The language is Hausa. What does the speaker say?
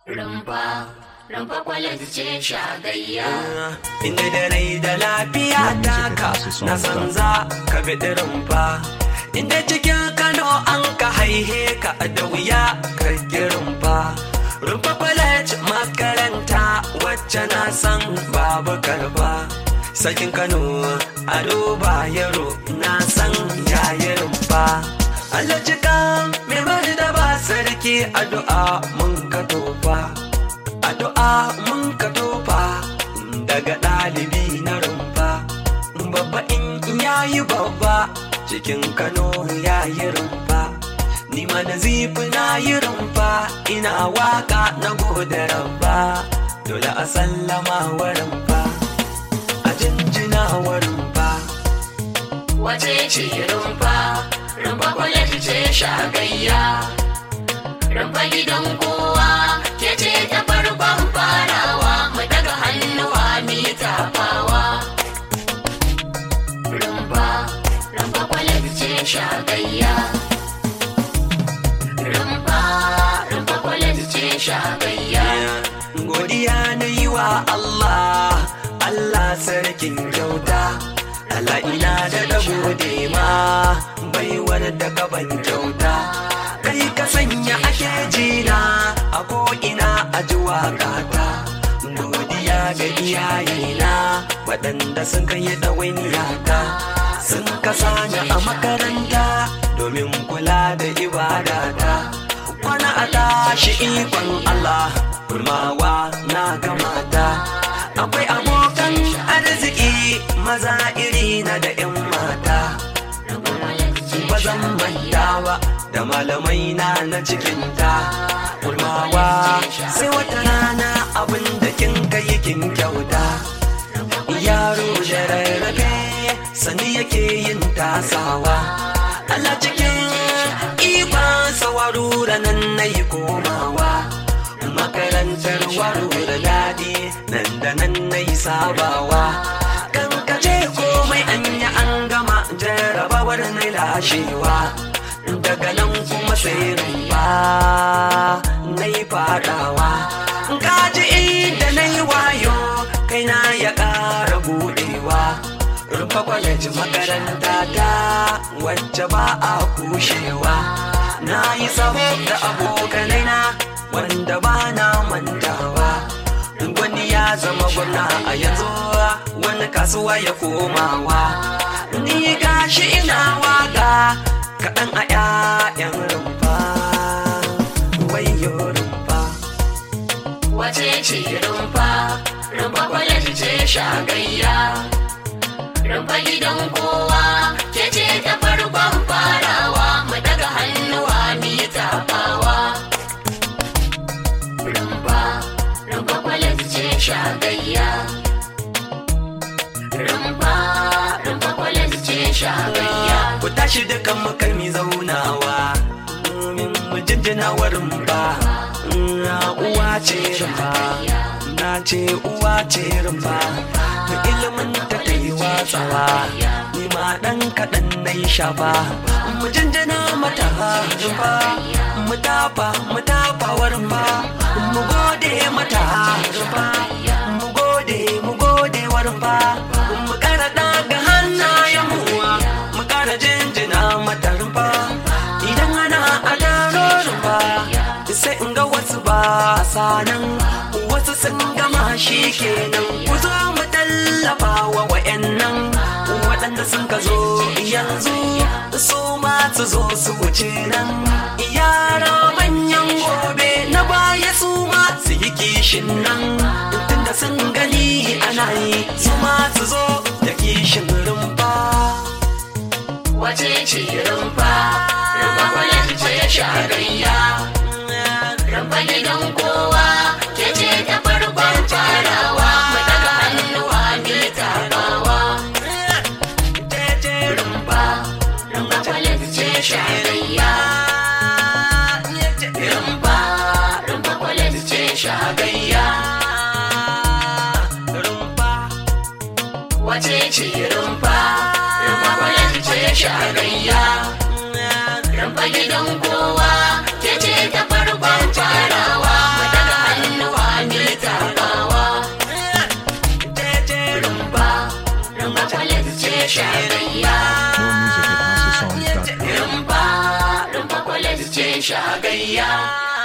rumfa rumfa kwalet ce shagayya inda da rai da lafiya taka na san za ka bi rumfa inda cikin kano an ka haihe ka da wuya ka rumfa rumfa kwalet makaranta wacce na san babu karfa sakin kano ado bayero na san yayi rumfa Allah cikan mai bari da ba sarki addu'a mun ka tofa addu'a mun ka tofa daga ɗalibi na rumfa babba in yayi babba cikin kano yayi rumfa ni ma da zifi na yi rumfa ina waka na gode rabba dole a sallama wa rumfa a jinjina wa rumfa wace ce rumfa rumfa kwalet ce shagayya rumfa gidan kowa ke ce ta farkon farawa mu daga hannuwa mi tafawa rumfa rumfa kwalet ce shagayya rumfa rumfa kwalet ce shagayya godiya na yi wa Allah Allah sarkin kyauta Allah ina da da gode ma baiwar da gaban kyauta kai ka sanya ake jina a ko'ina a ji waƙata godiya ga iyayena waɗanda sun kai ɗawainiyata sun kasa ni a makaranta domin kula da ibadata kwana a tashi ikon Allah kulmawa na gamata akwai abokan arziki maza iri na da 'yan mata ba zan manta ba da malamai na na cikinta kulmawa sai wata rana abin da kin kai kin kyauta yaro da rarrafe sani yake yin tasawa Allah cikin ikon sawarura nan na yi komawa makarantar waro da daɗi nan da nan na yi sabawa kan kace komai an yi an gama jarabawar na lashewa daga nan kuma sai rumba na yi fadawa kaji inda na yi wayo kai na ya ƙara buɗewa rumfa kwaleji makaranta ta wacce ba a kushewa na yi sabo da abokanai na wanda ba na mantawa wani ya zama gwamna a yanzu wani kasuwa ya komawa ni gashi ina waka kaɗan a 'ya'yan rumfa wayo rumfa wace ce rumfa rumfa kwalet ce shagayya rumfa gidan kowa ke ce ta farkon farawa mu daga hannuwa mi tafawa rumfa rumfa kwalet ce shagayya rumfa rumfa kwalet ce shagayya ku tashi dukan makalmi zaunawa domin mu jinjina wa rumfa na uwa ce rumfa na ce uwa ce rumfa da ilimin ta kai watsawa ni ma dan kaɗan na yi shafa mu jinjina mata rumfa mu tafa mu tafa wa rumfa mu gode mata rumfa mu gode mu gode wa rumfa mu kara daga hannayen mu mu kara jinjina mata rumfa idan ana a taro rumfa sai in ga wasu ba sanan wasu sun gama shi kenan ku zo mu tallafa wa wayannan waɗanda sun ka zo yanzu su ma su zo su wuce nan yara manyan gobe na baya su ma su yi kishin nan tunda sun gani ana yi su ma su zo da kishin rumfa wace ce rumfa rumfa kwalet ce shagayya rumfa gidan kowa ke ce ta farkon farawa mu daga hannuwa mi tafawa rumfa rumfa kwalet ce shagayya rumfa rumfa kwalet ce shagayya wace ce rumfa rumfa kwalet ce shagayya rumfa gidan kowa ke ce ta farkon farawa mu daga shagayya. More music at HouseOfSongs.com. Rumfa, rumfa college ce shagayya.